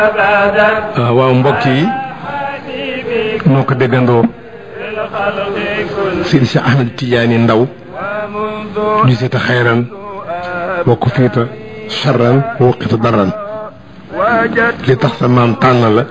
waaw mbokk yi noo ko déggandoo Seydi Cheikh Ahmed Tidiane Ndaw gisita xayran wa ku fiita charran wuqita daran li tax sa maam tànn la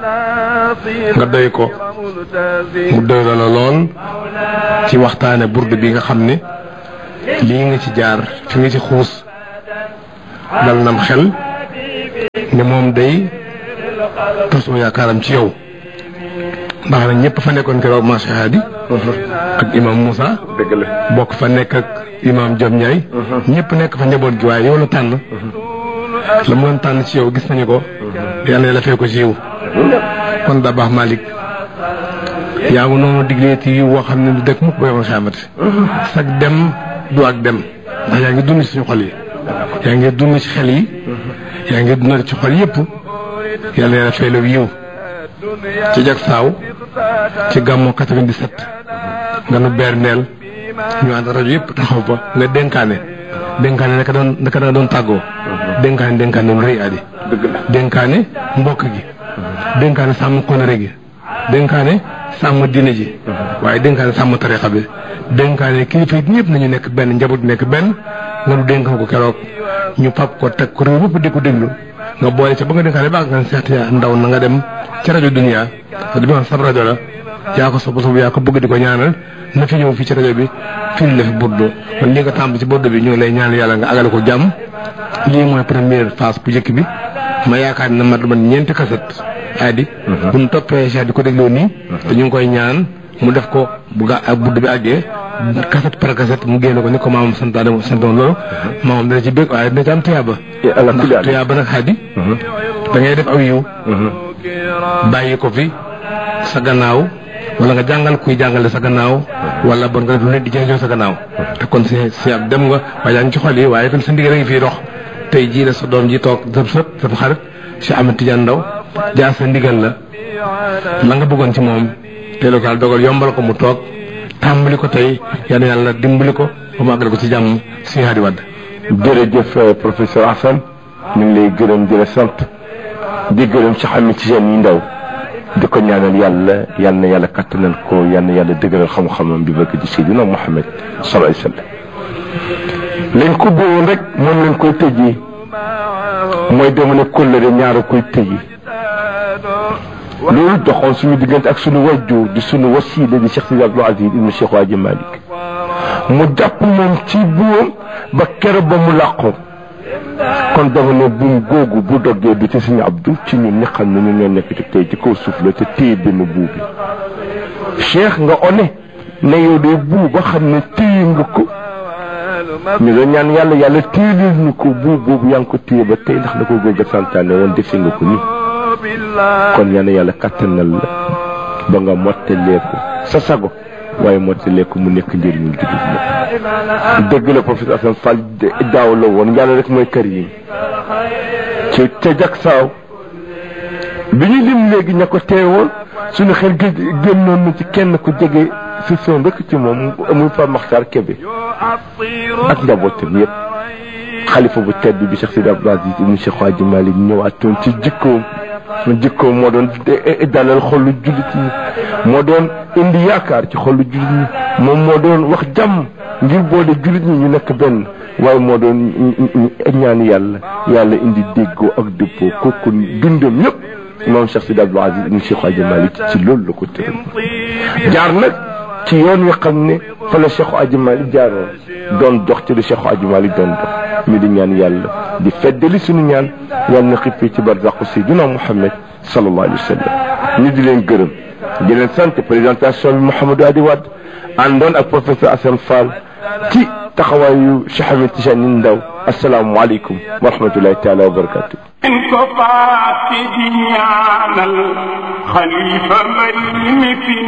nga doy ko mu doy la la lool ci waxtaane burdu bi nga xam ne lii nga ci jaar fi nga ci xuus dal nam xel ne moom day tasoo yaakaaram ci yow ndax nag ñëpp fa nekkoon keroog Macha Hadi ak imam Moussa. dëgg la bokk fa nekk ak imam Diop Ndiaye. ñëpp nekk fa njaboot gi waaye yow la tànn. la mu doon tànn ci yow gis nañu ko. yàlla la fee ko ci yow. kon da baax Malick. yaa ngi noonu diglee ci yiw woo xam ne du dëkk mukk ba yow xamante. sag dem du ak dem. ndax yaa ngi dund ci suñu xol yi. yaa ngi dund ci xel yi. yaa ngi dund ci xol yëpp. yàlla yàlla fay la yiw. ci jag saaw ci gàmmu 97 nga nu berndeel ñu ànd rajo yëpp taxaw fa nga dénkaane dénkaane naka doon naka da doon tàggoo dénkaane dénkaane lu rëy adi dénkaane mbokk gi dénkaane sàmm konare gi dénkaane sàmm diine ji waaye dénkaane sàmm tarixa bi dénkaane kilifa yi ñëpp nañu nekk benn njaboot nekk benn nga nu dénk ko keroog ñu pap ko teg ko réew yëpp di ko déglu nga boole ca ba nga dénkaane baax nga seet ndaw na nga dem ci rajo dunia te di ma sab rajo la yaa ko sopp sopp yaa ko bëgg di ko ñaanal na fi ñëw fii ci rajo bi fii la fi burdu kon lii nga tàmb ci burdu bi ñu ngi lay ñaanal yàlla nga agale ko jàmm lii mooy première phase bu njëkk bi ma yaakaar ne mat man ñeenti kaset aadi bu ñu toppee Cheikh di ko dégloo nii te ñu ngi koy ñaan mu def ko bu ga ak burdu bi àggee kaset par kaset mu génne ko ni ko maamam santaane santoon loolu maamam dana ci bëgg waaye dina ci am tuyaaba ndax tuyaaba nag xaadi da ngay def aw yiw bàyyi ko fi sa gannaaw wala nga jàngal kuy jàngale sa gannaaw wala bon nga def lu ne di jëriñoo sa gannaaw te kon si si ab dem nga waaye yaa ngi ci xol yi waaye itam sa ndigal a ngi fii dox tey jii la sa doom ji toog sa sët sa xarit Cheikh Ahmed Tidiane Ndaw jaar sa ndigal la la nga bëggoon ci moom tey la ko yàlla dogal yombal ko mu toog tàmbali ko tey yal na yàlla dimbali ko ba mu àggale ko ci jàmm si Hadi Wade jërëjëf professeur Assane ñu ngi lay gërëm di la sant di gërëm Cheikh Ahmed Tidiane yi ndaw di ko ñaanal yàlla yal na yàlla kattanal ko yal na yàlla dëgëral xam-xamam bi bëgg di Seydina Muhammad sallallahu alayhi wasallam lañ ko bëggoon rek moom lañ koy tëjee mooy dama ne kóllëre ñaara koy tëjee loolu doxoon suñu diggante ak suñu wajju di suñu wasiila di Cheikh Sidi Abdou Aziz ibnu Cheikh Waaji Malick mu jàpp moom ci buum ba kero ba mu làqoo kon dama ne buum googu bu doggee du ci suñu abdu ci ñun ñi xam ne ñu ñoo nekk ci tey ci kaw suuf la te téye benn buu bi cheikh nga one ne yow de buu ba xam ne téye nga ko ñu doon ñaan yàlla yàlla téye ñu ko buu boobu yaa ngi ko téye ba tey ndax da ko góor ga santaane woon defe nga ko nii kon yal na yàlla kattanal la ba nga mottalee ko sa sago waaye mottalee ko mu nekk njëriñu jullit moom dëgg la professeur Assane Fall daaw la woon yàlla rek mooy kër yi ci ca jak saaw bi ñu lim léegi ña ko teewoon suñu xel gé génnoon na ci kenn ku jege si son rek ci moom muy Pape Makhtar Kébé ak njabootam yëpp xalifa bu tedd bi Cheikh Sidi Abdou Aziz ibnu Cheikh Hadji Malick ñëwaatoon ci jikkoom jikkoom moo doon dalal xolu jullit ñi moo doon indi yaakaar ci xolu jullit ñi moom moo doon wax jàmm ngir boole jullit ñi ñu nekk benn waaye moo doon ñaan yàlla yàlla indi déggoo ak dëppoo kooku dundam yëpp moom Cheikh Sidi Abdou Aziz ibnu Cheikh Hadji Malick ci loolu la ko tëral jaar nag ci yoon wi xam ne fa la Cheikh Hadji Malick jaaroon doon dox ci li Cheikh Hadji Malick doon dox mi di ñaan yàlla di feddali suñu ñaan yàlla na xippee ci barzaqu Seydina Muhammad sallallahu alayhi wa sallam ñu di leen gërëm di leen sant présentation bi Mouhamadou Hadi Wade àndoon ak professeur Assane Fall ci taxawaayu Cheikh Ahmed Tidiane Ndaw asalaamualeykum wa rahmatullahi taala wa barakatu in ko faati di ñaanal xalifa mbay mi fi